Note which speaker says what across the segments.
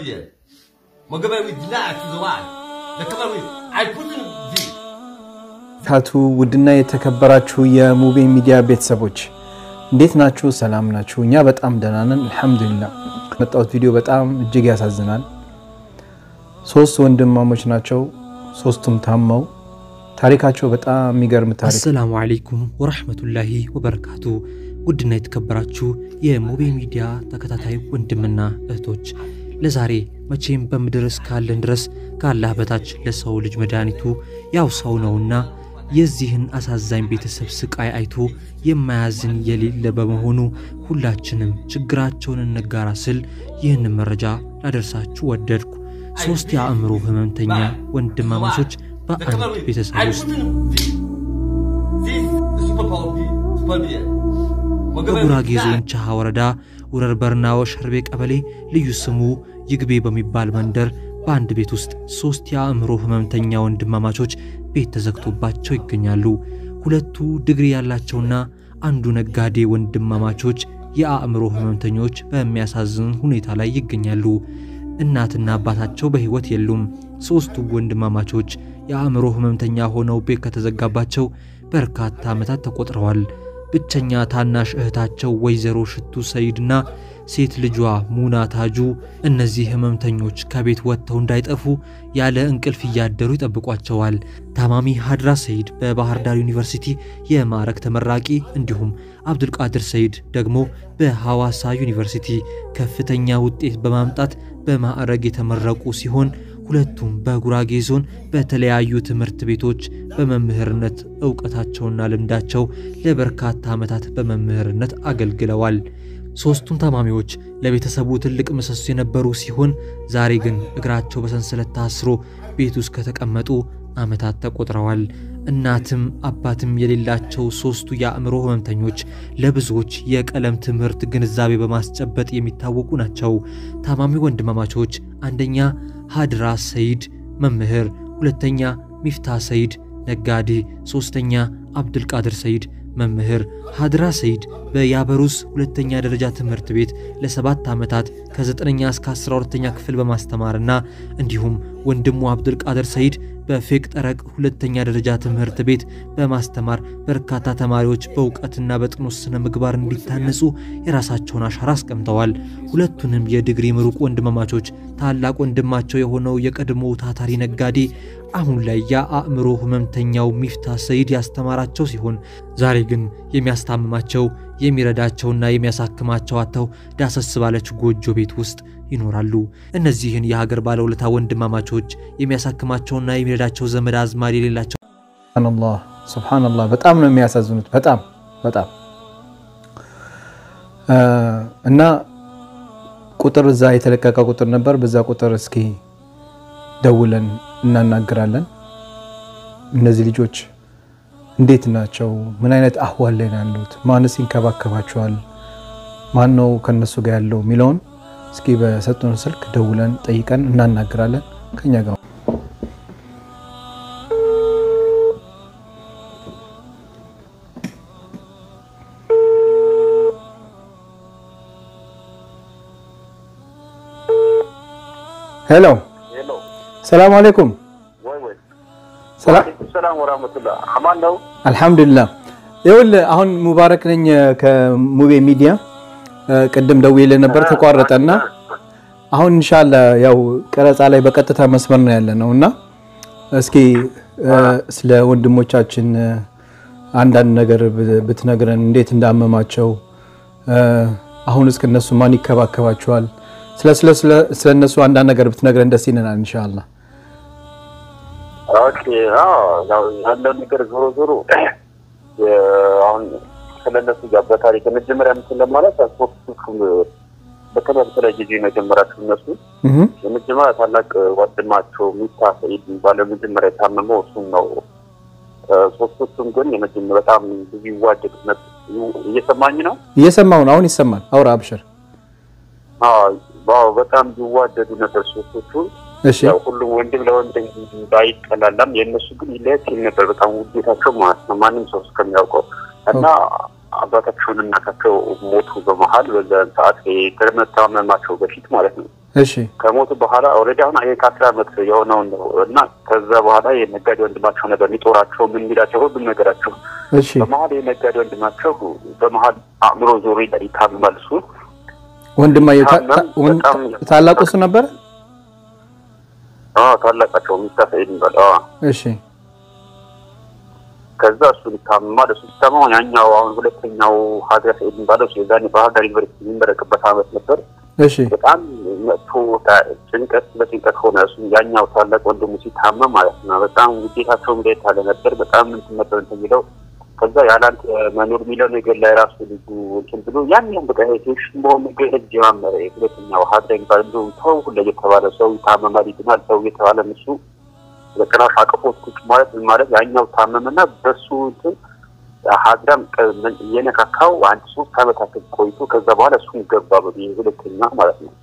Speaker 1: beard. Mogabe we deny to the one. The cover we I put in this.
Speaker 2: ታቱ ውድና የተከበራችሁ የሙቤ ሚዲያ ቤተሰቦች እንዴት ናችሁ? ሰላም ናችሁ? እኛ በጣም ደህና ነን አልሐምዱሊላህ። መጣሁት ቪዲዮ በጣም እጅግ ያሳዝናል። ሶስት ወንድማሞች ናቸው። ሶስቱም ታመው ታሪካቸው በጣም የሚገርም ታሪክ
Speaker 3: አሰላሙ አለይኩም ወረሕመቱላሂ ወበረካቱ። ውድና የተከበራችሁ የሙቤ ሚዲያ ተከታታይ ወንድምና እህቶች ለዛሬ መቼም በምድር እስካለን ድረስ ከአላህ በታች ለሰው ልጅ መድኃኒቱ ያው ሰው ነውና የዚህን አሳዛኝ ቤተሰብ ስቃይ አይቶ የማያዝን የሌለ በመሆኑ ሁላችንም ችግራቸውን እንጋራ ስል ይህንን መረጃ ላደርሳችሁ ወደድኩ። ሶስት የአእምሮ ህመምተኛ ወንድማማቾች
Speaker 1: The cover
Speaker 3: በአንድ
Speaker 1: we
Speaker 3: ቤተሰብ
Speaker 1: I
Speaker 3: ውስጥ
Speaker 1: put in this. This is the super power beard. Super beard. Mogabe we
Speaker 3: በጉራጌ
Speaker 1: deny.
Speaker 3: ዞን ቻሃ ወረዳ ውረር በርናዎ ሸርቤ ቀበሌ ልዩ ስሙ ይግቤ በሚባል መንደር በአንድ ቤት ውስጥ ሶስት የአእምሮ ህመምተኛ ወንድማማቾች ቤት ተዘግቶባቸው ይገኛሉ። ሁለቱ ዲግሪ ያላቸውና አንዱ ነጋዴ ወንድማማቾች የአእምሮ ህመምተኞች በሚያሳዝን ሁኔታ ላይ ይገኛሉ። እናትና አባታቸው በሕይወት የሉም። ሦስቱ ወንድማማቾች የአእምሮ ህመምተኛ ሆነው ቤት ከተዘጋባቸው በርካታ ዓመታት ተቆጥረዋል። ብቸኛ ታናሽ እህታቸው ወይዘሮ ሽቱ ሰይድና ሴት ልጇ ሙና ታጁ እነዚህ ህመምተኞች ከቤት ወጥተው እንዳይጠፉ ያለ እንቅልፍ እያደሩ ይጠብቋቸዋል። ታማሚ ሀድራ ሰይድ በባህር ዳር ዩኒቨርሲቲ የማዕረግ ተመራቂ እንዲሁም አብዱልቃድር ሰይድ ደግሞ በሐዋሳ ዩኒቨርሲቲ ከፍተኛ ውጤት በማምጣት በማዕረግ የተመረቁ ሲሆን ሁለቱም በጉራጌ ዞን በተለያዩ ትምህርት ቤቶች በመምህርነት እውቀታቸውና ልምዳቸው ለበርካታ ዓመታት በመምህርነት አገልግለዋል። ሦስቱም ታማሚዎች ለቤተሰቡ ትልቅ ምሰሶ የነበሩ ሲሆን ዛሬ ግን እግራቸው በሰንሰለት ታስሮ ቤት ውስጥ ከተቀመጡ ዓመታት ተቆጥረዋል። እናትም አባትም የሌላቸው ሦስቱ የአእምሮ ህመምተኞች ለብዙዎች የቀለም ትምህርት ግንዛቤ በማስጨበጥ የሚታወቁ ናቸው። ታማሚ ወንድማማቾች አንደኛ ሀድራ ሰይድ መምህር፣ ሁለተኛ ሚፍታ ሰይድ ነጋዴ፣ ሦስተኛ አብዱልቃድር ሰይድ መምህር። ሀድራ ሰይድ በያበሩስ ሁለተኛ ደረጃ ትምህርት ቤት ለሰባት ዓመታት ከ9ኛ እስከ 12ኛ ክፍል በማስተማርና እንዲሁም ወንድሙ አብዱልቃድር ሰይድ በፌቅ ጠረቅ ሁለተኛ ደረጃ ትምህርት ቤት በማስተማር በርካታ ተማሪዎች በእውቀትና በጥኑ ስነ ምግባር እንዲታነጹ የራሳቸውን አሻራ አስቀምጠዋል። ሁለቱንም የዲግሪ ምሩቅ ወንድማማቾች ታላቅ ወንድማቸው የሆነው የቀድሞ ታታሪ ነጋዴ አሁን ላይ የአእምሮ ህመምተኛው ሚፍታ ሰይድ ያስተማራቸው ሲሆን ዛሬ ግን የሚያስታምማቸው የሚረዳቸውና የሚያሳክማቸው አጥተው ዳሰስ ባለች ጎጆ ቤት ውስጥ ይኖራሉ። እነዚህን የሀገር ባለውለታ ወንድማማቾች የሚያሳክማቸውና የሚረዳቸው ዘመድ አዝማድ የሌላቸው
Speaker 2: ሱብሃነላህ ሱብሃነላህ በጣም ነው የሚያሳዝኑት። በጣም በጣም እ እና ቁጥር እዛ የተለቀቀ ቁጥር ነበር። በዛ ቁጥር እስኪ ደውለን እናናግራለን። እነዚህ ልጆች እንዴት ናቸው? ምን አይነት አህዋል ላይ ነው ያሉት? ማንስ ይንከባከባቸዋል? ማን ነው ከነሱ ጋር ያለው የሚለውን እስኪ በሰጡን ስልክ ደውለን ጠይቀን እናናግራለን። ከኛ ጋር ሄሎ፣
Speaker 4: ሄሎ
Speaker 2: ሰላም አለይኩም።
Speaker 4: ወይ ወይ
Speaker 2: ሰላም
Speaker 4: ወአለይኩም ሰላም ወራህመቱላህ አማን ነው
Speaker 2: አልሐምዱሊላህ። ይኸውልህ አሁን ሙባረክ ነኝ ከሙቤ ሚዲያ። ቅድም ደውዬልህ ነበር ተቋረጠና አሁን ኢንሻአላህ ያው ቀረጻ ላይ በቀጥታ መስመር ነው ያለ ነው እና እስኪ ስለ ወንድሞቻችን አንዳንድ ነገር ብትነግረን እንዴት እንዳመማቸው አሁን እስከ እነሱ ማን ይከባከባቸዋል? ስለ ስለ ስለ እነሱ አንዳንድ ነገር ብትነግረን ደስ ይለናል ኢንሻአላህ።
Speaker 4: ኦኬ አዎ ያው ያለው ነገር ዞሮ ዞሮ አሁን ስለነሱ ጋር በታሪክ መጀመሪያ ምስል ለማለት ሶስቱ በተለይ በተለያየ ጊዜ ነው የጀመራቸው እነሱ
Speaker 2: እህ
Speaker 4: የመጀመሪያ ታላቅ ወንድማቸው ሚፍታ ሰኢድ የሚባለው መጀመሪያ የታመመው እሱም ነው። ሶስቶቹም ግን የመጀመሪያ በጣም ብዙ ይዋደዱ ነበር። እየሰማኝ ነው?
Speaker 2: እየሰማሁ ነው። አሁን ይሰማል። አውራ አብሽር።
Speaker 4: አዎ በጣም ይዋደዱ ነበር ሶስቶቹ።
Speaker 2: እሺ
Speaker 4: ያው ሁሉም ወንድም ለወንድም ባይጠላላም የእነሱ ግን ይለያት ይል ነበር በጣም ውዴታቸው ማለት ነው ማንም ሰው እስከሚያውቀው እና አባታቸውን እናታቸው ሞቱ በመሀል በዛን ሰዓት ከመታመማቸው በፊት ማለት ነው
Speaker 2: እሺ
Speaker 4: ከሞቱ በኋላ ኦልሬዲ አሁን ይሄ ከአስር ዓመት የሆነውን ነው እና ከዛ በኋላ የነጋዴ ወንድማቸው ነበር የሚጦራቸው ምን የሚላቸው ሁሉም ነገራቸው።
Speaker 2: እሺ
Speaker 4: በመሀል የነጋዴ ወንድማቸው በመሀል አእምሮ ዞሮ ይታመማል። እሱ
Speaker 2: ወንድማየው ታ- ታ-
Speaker 4: ታመም
Speaker 2: ወን-
Speaker 4: በጣም
Speaker 2: ታላቁ እሱ ነበረ?
Speaker 4: አዎ ታላቃቸው ሚስታ ሰኢድ ይባል። አዎ
Speaker 2: እሺ
Speaker 4: ከዛ እሱ ይታመማል። እሱ ሲታመም ያኛው አሁን ሁለተኛው ሀገር ሰኢድ የሚባለው እሱ የዛኔ ባህር ዳር ዩኒቨርሲቲ የሚመረቅበት አመት ነበር።
Speaker 2: እሺ
Speaker 4: በጣም መጥፎ ታ- ጭንቀት በጭንቀት ሆነ። እሱ ያኛው ታላቅ ወንድሙ ሲታመም ማለት ነው። በጣም ውዴታቸው እንዴት ያለ ነበር። በጣም እንትን ነበር እንትን የሚለው ከዛ ያላንተ መኖር የሚለው ነገር ላይ ራሱ ልጁ እንትን ብሎ ያን ያን በቃ ሴሽ በሆነ ነገር ህጅ ጀማመረ። ሁለተኛው ሀድራ የሚባል እንዲሁም ተው ሁላ እየተባለ ሰው ይታመማል ይድናል ሰው እየተባለ እሱ በጭራሽ አቅፎት ቁጭ ማለት ምን ማለት ያኛው ታመመና በሱ እንትን ሀድራም እየነካካው አንድ ሶስት አመታት ቆይቶ ከዛ በኋላ እሱም ገባ በዚህ ሁለተኛ ማለት ነው።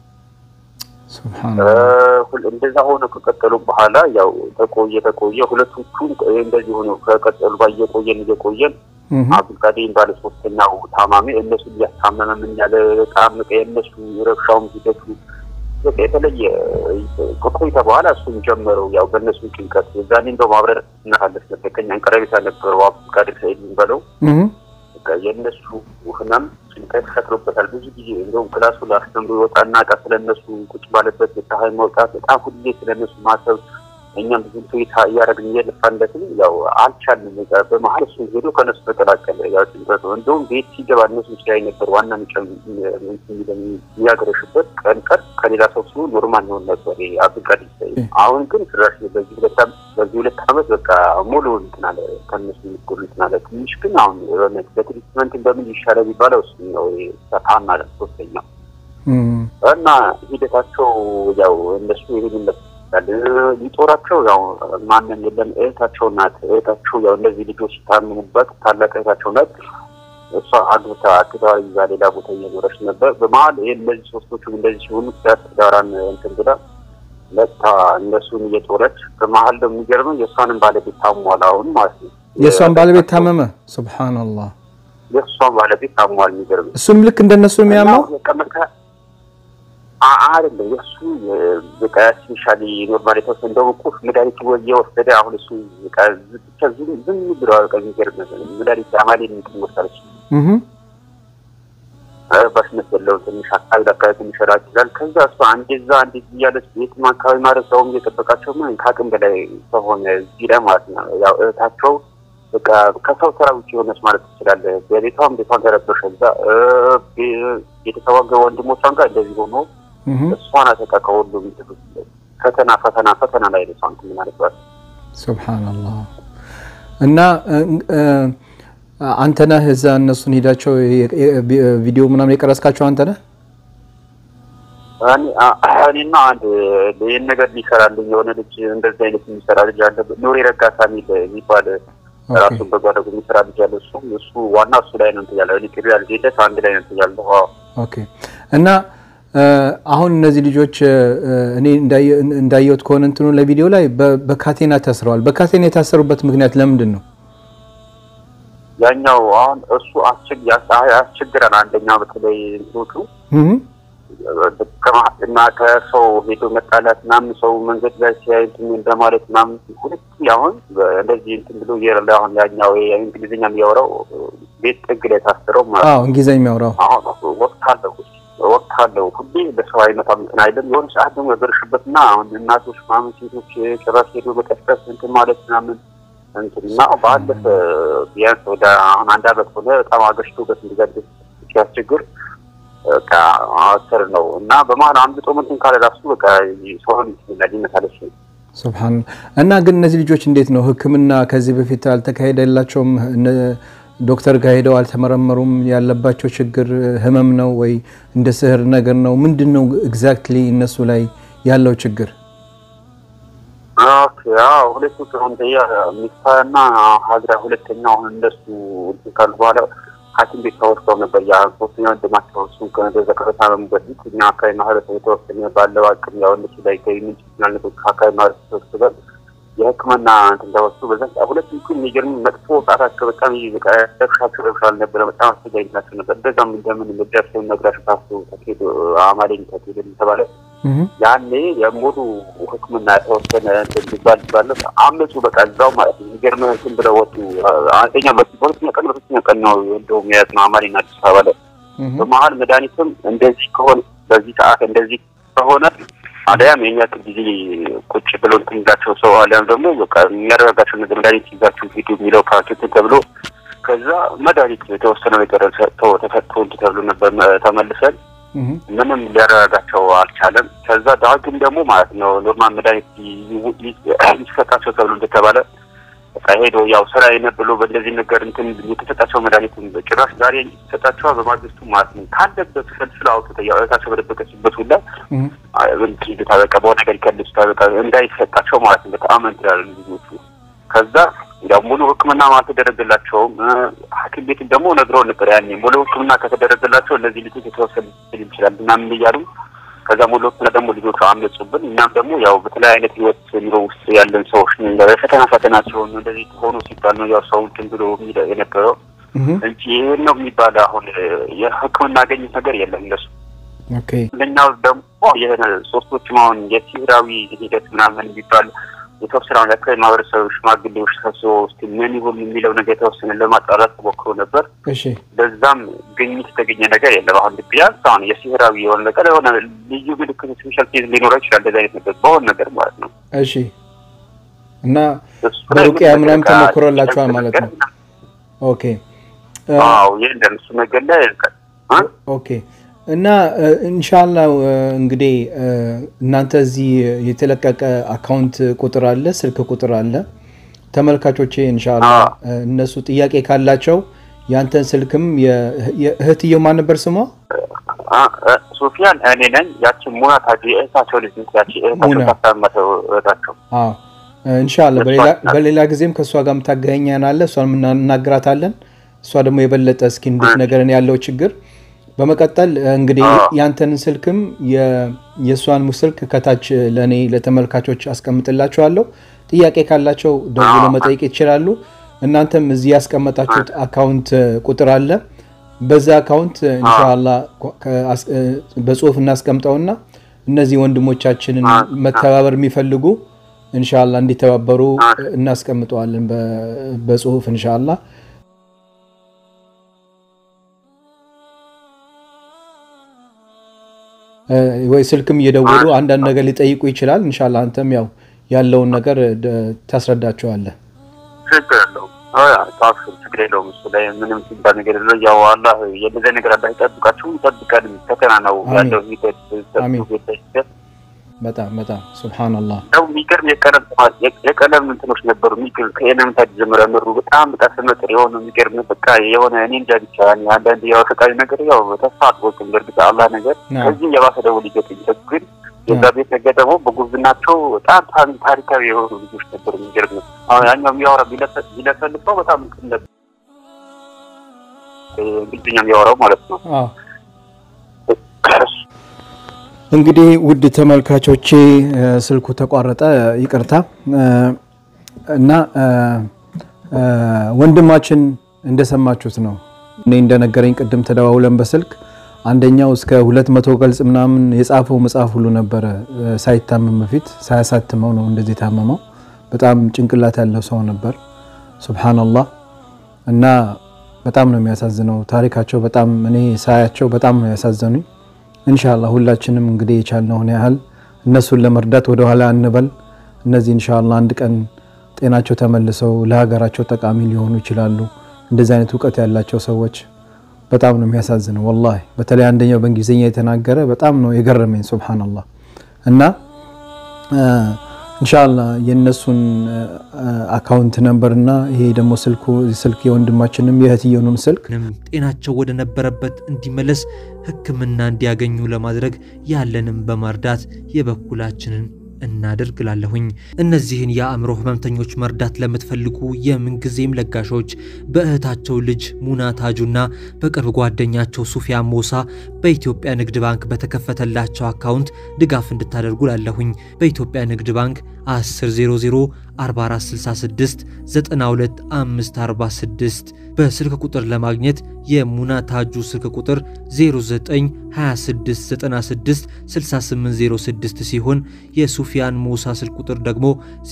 Speaker 2: ሱብሃንአላህ
Speaker 4: ሁል- እንደዛ ሆነ ከቀጠሉ በኋላ ያው ተቆየ ተቆየ ሁለቶቹም እንደዚህ ሆነ ከቀጠሉ ጋር እየቆየን እየቆየን
Speaker 2: እህ
Speaker 4: አብዱልቃዲር ባለ ሶስተኛው ታማሚ እነሱ እያስታመመ ምን ያለ በጣም በቃ የእነሱ ረብሻውም ሂደቱ በቃ የተለየ ከቆይታ በኋላ እሱም ጀመረው ያው በእነሱ ጭንቀት የዛኔ እንደው ማብረር እናሳለፍ ነበር ከኛን ቀረቤታ ነበረው አብዱልቃዲር ሰኢድ የሚባለው
Speaker 2: እህ
Speaker 4: በቃ የእነሱ ህመም ጭንቀት ፈጥሮበታል። ብዙ ጊዜ እንደውም ክላሱ ላስተምሮ ይወጣና ቃ ስለነሱ ቁጭ ባለበት ፀሐይ መውጣት በጣም ሁሌ ስለነሱ ማሰብ እኛም ብዙ ትዊታ እያደረግን እየለፋንለትም ያው አልቻልንም። በቃ በመሀል እሱ ሄዶ ከነሱ ተቀላቀለ። ያው ጭንቀቱ እንደውም ቤት ሲገባ እነሱ ሲያይ ነበር ዋና ሚጨም የሚያገረሽበት ቀን ቀን ከሌላ ሰው ሲሆን ኖርማል ይሆን ነበር አብዱልቃዲር ሰኢድ። አሁን ግን ጭራሽ በዚህ ሁለት ዓመት በዚህ ሁለት ዓመት በቃ ሙሉ እንትን አለ ከነሱ የሚጎሉ እንትን አለ። ትንሽ ግን አሁን የሆነ በትሪትመንት በምን ይሻላል የሚባለው እሱ ነው ሰፋና ሶስተኛው
Speaker 2: እህ
Speaker 4: እና ሂደታቸው ያው እነሱ ይሄን ይመስላል። ሊጦራቸው ያው ማንም የለም። እህታቸው ናት። እህታቸው ያው እነዚህ ልጆች ሲታምሙበት ታላቅ እህታቸው ናት። እሷ አግብታ ትዳር ይዛ ሌላ ቦታ እየኖረች ነበር። በመሀል ይህ እነዚህ ሶስቶቹም እንደዚህ ሲሆኑ ትዳር ትዳራን እንትን ብላ መጥታ እነሱን እየጦረች በመሀል ደግሞ የሚገርመው የእሷንም ባለቤት ታሟል አሁን ማለት ነው።
Speaker 2: የእሷን ባለቤት ታመመ። ሱብሃንአላህ
Speaker 4: የእሷን ባለቤት ታሟል። የሚገርመው
Speaker 2: እሱም ልክ እንደነሱ የሚያመው
Speaker 4: እና በቃ መካ- አ- አይደለም የእሱ በቃ ስፔሻሊ ኖርማል የተወሰነ እንደውም እኮ መድኃኒት እየወሰደ አሁን እሱ በቃ ዝ- ብቻ ዝም ዝም ብሎ በቃ የሚገርም መድኃኒት አማሌ እንትን ወሰደች
Speaker 2: እህ
Speaker 4: በስነት ያለው ትንሽ አካባቢ ለአካባቢ ትንሽ ራቅ ይላል። ከዛ እሷ አንዴ እዛ አንዴ እዚህ እያለች ቤትም አካባቢ ማለት ሰውም እየጠበቃቸው ምን ከአቅም በላይ ከሆነ እዚህ ላይ ማለት ነው ያው እህታቸው በቃ ከሰው ስራ ውጭ የሆነች ማለት ትችላለህ። በቤቷም ቤቷን ተረበሸ እዛ እ፣ ቤ- የተተዋገ ወንድሞቿን ጋር እንደዚህ ሆኖ
Speaker 2: እህ
Speaker 4: እሷ ናት በቃ ከሁሉም ፈተና ፈተና ፈተና ላይ ነው እሷ እንትን ማለት ነው።
Speaker 2: ሱብሃንአላህ እና እ- እ፣ አንተ ነህ እዛ እነሱን ሄዳቸው የ- የ- ቪዲዮ ምናምን የቀረስካቸው አንተ ነህ?
Speaker 4: እኔ- አ- እኔና አንድ ይህን ነገር ሊሰራልኝ የሆነ ልጅ እንደዚህ አይነት የሚሰራ ልጅ አለ። ኑሪ ረጋሳ የሚል የሚባል ራሱን በጎ አድራጎት የሚሰራ ልጅ አለ። እሱ እሱ ዋና እሱ ላይ ነው እንትን ያለው። እኔ ቅሪ ያልሄደት አንድ ላይ ነው እንትን ያለው። አዎ
Speaker 2: ኦኬ እና እ፣ አሁን እነዚህ ልጆች እ፣ እኔ እንዳየ- እንዳየሁት ከሆነ እንትኑ ለቪዲዮ ላይ በ- በካቴና ታስረዋል። በካቴና የታሰሩበት ምክንያት ለምንድን ነው?
Speaker 4: ያኛው አሁን እሱ አስቸግ ያስ- ያስቸግራል። አንደኛው በተለይ እንትኖቹ
Speaker 2: እህ
Speaker 4: ከማ- እና ከሰው ሄዶ መጣላት ምናምን ሰው መንገድ ላይ ሲያይ እንትን እንደማለት ምናምን ሁለት አሁን በ- እንደዚህ እንትን ብሎ እየረዳ አሁን ያኛው ይሄ እንግሊዝኛ የሚያወራው ቤት ጥግ ላይ ታስረው ማለት ነው።
Speaker 2: አዎ እንግሊዝኛ የሚያወራው
Speaker 4: አሁን ወቅት አለው ወቅት አለው ሁሌ በሰው አይነት እንትን አይደለም። የሆነ ሰዓት ደግሞ ያገረሽበት እና አሁን እናቶች ምናምን ሴቶች ጭራሽ ሄዶ መቀስቀስ እንትን ማለት ምናምን እንትን እና ባለፈ ቢያንስ ወደ አሁን አንድ አመት ሆነ በጣም አገሽቶበት እንዲዘድ ሲያስቸግር በቃ አስር ነው እና በመሀል አምልጦ ምንትን ካለ ራሱ በቃ ሰውን ሊመታለች
Speaker 2: ሱብሃን እና ግን እነዚህ ልጆች እንዴት ነው ሕክምና ከዚህ በፊት አልተካሄደላቸውም? እነ- ዶክተር ጋር ሄደው አልተመረመሩም? ያለባቸው ችግር ህመም ነው ወይ እንደ ስህር ነገር ነው? ምንድን ነው ኤግዛክትሊ እነሱ ላይ ያለው ችግር?
Speaker 4: ኦኬ አዎ ሁለቱ ሲሆን ሚስታና ሀገራ ሁለተኛ አሁን እንደሱ እንትን ካሉ በኋላ ሐኪም ቤት ተወስደው ነበር። ያ ሶስተኛ ወንድማቸው እሱ ከነገዛ ከበታመሙ በፊት እኛ አካባቢ ማህበረሰብ የተወሰነ ባለው አቅም ያው እነሱ ላይ ገቢ ምንጭ ስላልነበር ከአካባቢ ማህበረሰብ ተወስደው የህክምና እንትን ተወስዶ በዛ ሁለቱ ግን የሚገርም መጥፎ ጣታቸው በጣም በቃ ረብሻቸው ረብሻ አልነበረ። በጣም አስቸጋሪ ናቸው ነበር። እንደዛም እንደምን ደርሰው ነግራሽ ፓስቶ ተኬዶ አማሌኝ ተኬዶ ተባለ ያኔ የሙሉ ሕክምና የተወሰነ እንትን ሊባል ባለ አመፁ በቃ እዛው ማለት ነው። የሚገርም እንትን ብለው ወጡ። አንደኛ በሁለተኛ ቀን በሶስተኛ ቀን ነው እንደውም የያዝ ነው አማሪና አዲስ አበባ ላይ በመሀል መድኃኒትም እንደዚህ ከሆነ በዚህ ሰዓት እንደዚህ ከሆነ አሊያም የኛ ጊዜ ቁጭ ብሎ እንትን ይዛቸው ሰው አሊያም ደግሞ በቃ የሚያረጋጋቸው ነገር መድኃኒት ይዛችሁ ሂዱ የሚለው ፓኬት ተብሎ ከዛ መድኃኒት የተወሰነ ነገር ሰጥተው ተሰጥቶ እንትን ተብሎ ነበር ተመልሰን ምንም ሊያረጋጋቸው አልቻለም። ከዛ ዳግም ደግሞ ማለት ነው ኖርማል መድኃኒት ሊሰጣቸው ተብሎ እንደተባለ በቃ ሄዶ ያው ስራ ብሎ በእንደዚህ ነገር እንትን የተሰጣቸው መድኃኒት ጭራሽ ዛሬ የተሰጣቸው በማግስቱ ማለት ነው ካለበት ፈልፍላ አውጥተው ያው እህታቸው በደበቀችበት ሁላ ታበቃ በሆነ ነገር ይከልሱ ታበቃ እንዳይሰጣቸው ማለት ነው በጣም እንትን ያሉ ልጆቹ ከዛ ያው ሙሉ ሕክምና አልተደረገላቸውም። ሐኪም ቤት ደግሞ ነግረው ነበር ያኔ ሙሉ ሕክምና ከተደረገላቸው እነዚህ ልጆች የተወሰኑ ሊል ይችላል ምናምን እያሉ ከዛ ሙሉ ሕክምና ደግሞ ልጆቹ አመፁብን። እኛም ደግሞ ያው በተለያየ አይነት ህይወት ኑሮ ውስጥ ያለን ሰዎች ፈተና ፈተና ሲሆኑ እንደዚህ ሆኖ ሲባል ነው ያው ሰው እንትን ብሎ የነበረው እንጂ ይህን ነው የሚባል አሁን የሕክምና ያገኙት ነገር የለም እነሱ ለኛው ደግሞ የሆነ ሶስቶችም አሁን የሲህራዊ ሂደት ምናምን የሚባል የተወሰነ አካባቢ ማህበረሰብ ሽማግሌዎች ሰብስበው ውስጥ ምን ይሁን የሚለው ነገር የተወሰነ ለማጣራት ተሞክሮ ነበር። በዛም ግኝት የተገኘ ነገር የለም። አሁን ቢያንስ አሁን የሲህራዊ የሆነ ነገር የሆነ ልዩ ምልክት ስፔሻል ኬዝ ሊኖረው ይችላል። እንደዚህ አይነት ነገር በሆን ነገር ማለት ነው።
Speaker 2: እሺ። እና በሩቅያ ምናምን ተሞክሮላቸዋል ማለት ነው። ኦኬ።
Speaker 4: አዎ ይህ እንደምሱ ነገር ላይ
Speaker 2: ኦኬ እና ኢንሻላ እንግዲህ እናንተ እዚህ የተለቀቀ አካውንት ቁጥር አለ፣ ስልክ ቁጥር አለ። ተመልካቾቼ ኢንሻላ እነሱ ጥያቄ ካላቸው ያንተን ስልክም እህትየው ማን ነበር ስሟ?
Speaker 4: ሶፊያን እኔ ነኝ። ያችን ሙና ታጂ እህታቸው ልጅ ያቺ እህታቸው ታሳመተው እህታቸው
Speaker 2: ኢንሻላ በሌላ ጊዜም ከእሷ ጋር የምታገኛናለ እሷን እናግራታለን። እሷ ደግሞ የበለጠ እስኪ እንዴት ነገርን ያለው ችግር በመቀጠል እንግዲህ ያንተን ስልክም የእሷን ስልክ ከታች ለእኔ ለተመልካቾች አስቀምጥላችኋለሁ። ጥያቄ ካላቸው ደውሎ መጠየቅ ይችላሉ። እናንተም እዚህ ያስቀመጣችሁት አካውንት ቁጥር አለ። በዛ አካውንት እንሻላ በጽሁፍ እናስቀምጠውና እነዚህ ወንድሞቻችንን መተባበር የሚፈልጉ እንሻላ እንዲተባበሩ እናስቀምጠዋለን በጽሁፍ እንሻላ ወይ ስልክም እየደወሉ አንዳንድ ነገር ሊጠይቁ ይችላል። እንሻላ አንተም ያው ያለውን ነገር ታስረዳቸዋለህ።
Speaker 4: ችግር የለውም። ችግር የለውም። እሱ ላይ ምንም ሲባል ነገር የለ። ያው አላህ የነዚያ ነገር አላህ ይጠብቃችሁ፣ ይጠብቀን። ፈተና ነው ያለው ሂደት
Speaker 2: በጣም በጣም ሱብሃነላህ።
Speaker 4: ያው የሚገርም የቀለም የቀለም እንትኖች ነበሩ። የሚገርም ከኤለመንታሪ ጀምሮ ያመሩ በጣም በጣም ስመጥር የሆነ የሚገርም በቃ የሆነ እኔ እንጃ ብቻ አንዳንድ ያው ፈቃሪ ነገር ያው ተስፋ አጥቦትም በእርግጥ አላህ ነገር ከዚህም የባሰ ደግሞ ሊገጥም ግን የዛ ቤት ነገር ደግሞ በጉብዝናቸው በጣም ታሪካዊ የሆኑ ልጆች ነበሩ። የሚገርም ነው። አሁን ያኛው የሚያወራ ቢለፈልፈው በጣም እንትን ነበር እንግሊዝኛ የሚያወራው ማለት ነው።
Speaker 2: እንግዲህ ውድ ተመልካቾቼ ስልኩ ተቋረጠ፣ ይቅርታ እና ወንድማችን እንደሰማችሁት ነው። እኔ እንደነገረኝ ቅድም ተደዋውለን በስልክ አንደኛው እስከ ሁለት መቶ ገልጽ ምናምን የጻፈው መጽሐፍ ሁሉ ነበረ ሳይታመም በፊት ሳያሳትመው ነው እንደዚህ የታመመው። በጣም ጭንቅላት ያለው ሰው ነበር። ሱብሃነላህ እና በጣም ነው የሚያሳዝነው ታሪካቸው። በጣም እኔ ሳያቸው በጣም ነው ያሳዘኑኝ። እንሻላ ሁላችንም እንግዲህ የቻልነውን ያህል እነሱን ለመርዳት ወደኋላ እንበል። እነዚህ እንሻላ አንድ ቀን ጤናቸው ተመልሰው ለሀገራቸው ጠቃሚ ሊሆኑ ይችላሉ። እንደዚህ አይነት እውቀት ያላቸው ሰዎች በጣም ነው የሚያሳዝነው ወላሂ። በተለይ አንደኛው በእንግሊዝኛ የተናገረ በጣም ነው የገረመኝ ሱብሃነላህ። እና እንሻላ የእነሱን አካውንት ነምበር እና ይሄ ደግሞ ስልኩ ስልክ የወንድማችንም የእህትየውንም ስልክ
Speaker 3: ጤናቸው ወደ ነበረበት እንዲመለስ ሕክምና እንዲያገኙ ለማድረግ ያለንም በማርዳት የበኩላችንን እናድርግ ላለሁኝ። እነዚህን የአእምሮ ህመምተኞች መርዳት ለምትፈልጉ የምንጊዜም ለጋሾች በእህታቸው ልጅ ሙና ታጁና በቅርብ ጓደኛቸው ሱፊያን ሞሳ በኢትዮጵያ ንግድ ባንክ በተከፈተላቸው አካውንት ድጋፍ እንድታደርጉ ላለሁኝ። በኢትዮጵያ ንግድ ባንክ 1000 4466 92546 በስልክ ቁጥር ለማግኘት የሙና ታጁ ስልክ ቁጥር 0926966806 ሲሆን የሱፊያን ሞሳ ስልክ ቁጥር ደግሞ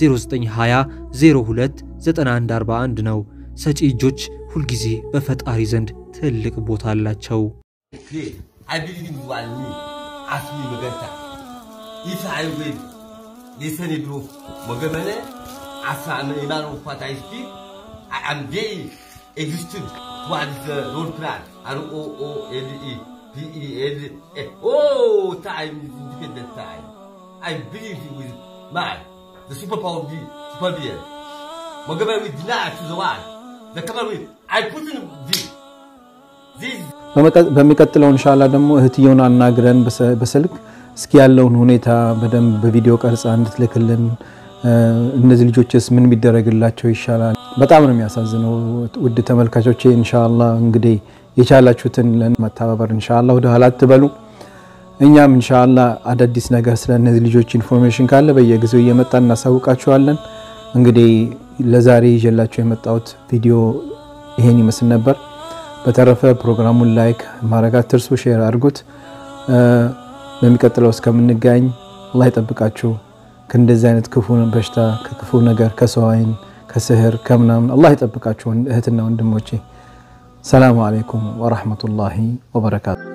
Speaker 3: 0920029141 ነው። ሰጪ እጆች ሁልጊዜ በፈጣሪ ዘንድ ትልቅ ቦታ አላቸው።
Speaker 1: Please, I believe in one me. Ask me Maganta. If I will listen to Mogamene, as I'm a man of what I speak, I am very existed towards the road plan. R-O-O-L-E. P-E-L-A. Oh, time is independent time. I believe with man, the superpower be super being. Mogamene will deny to the one. The cover will. I put in this. This
Speaker 2: በሚቀጥለው እንሻላ ደግሞ እህትየውን አናግረን በሰ- በስልክ እስኪ ያለውን ሁኔታ በደንብ በቪዲዮ ቀርጻ እንድትልክልን እነዚህ ልጆችስ ምን ቢደረግላቸው ይሻላል? በጣም ነው የሚያሳዝነው። ውድ ተመልካቾቼ እንሻላ እንግዲህ የቻላችሁትን ለመተባበር እንሻላ ወደ ኋላ አትበሉ። እኛም እንሻላ አዳዲስ ነገር ስለ እነዚህ ልጆች ኢንፎርሜሽን ካለ በየጊዜው እየመጣ እናሳውቃችኋለን። እንግዲህ ለዛሬ ይዤላችሁ የመጣሁት ቪዲዮ ይሄን ይመስል ነበር። በተረፈ ፕሮግራሙን ላይክ ማድረግ አትርሱ፣ ሼር አድርጉት። በሚቀጥለው እስከምንገኝ አላህ ይጠብቃችሁ ከእንደዚህ አይነት ክፉ በሽታ ከክፉ ነገር ከሰው አይን ከስህር ከምናምን አላህ ይጠብቃችሁ እህትና ወንድሞቼ። ሰላሙ አለይኩም ወረሕመቱላሂ ወበረካቱ።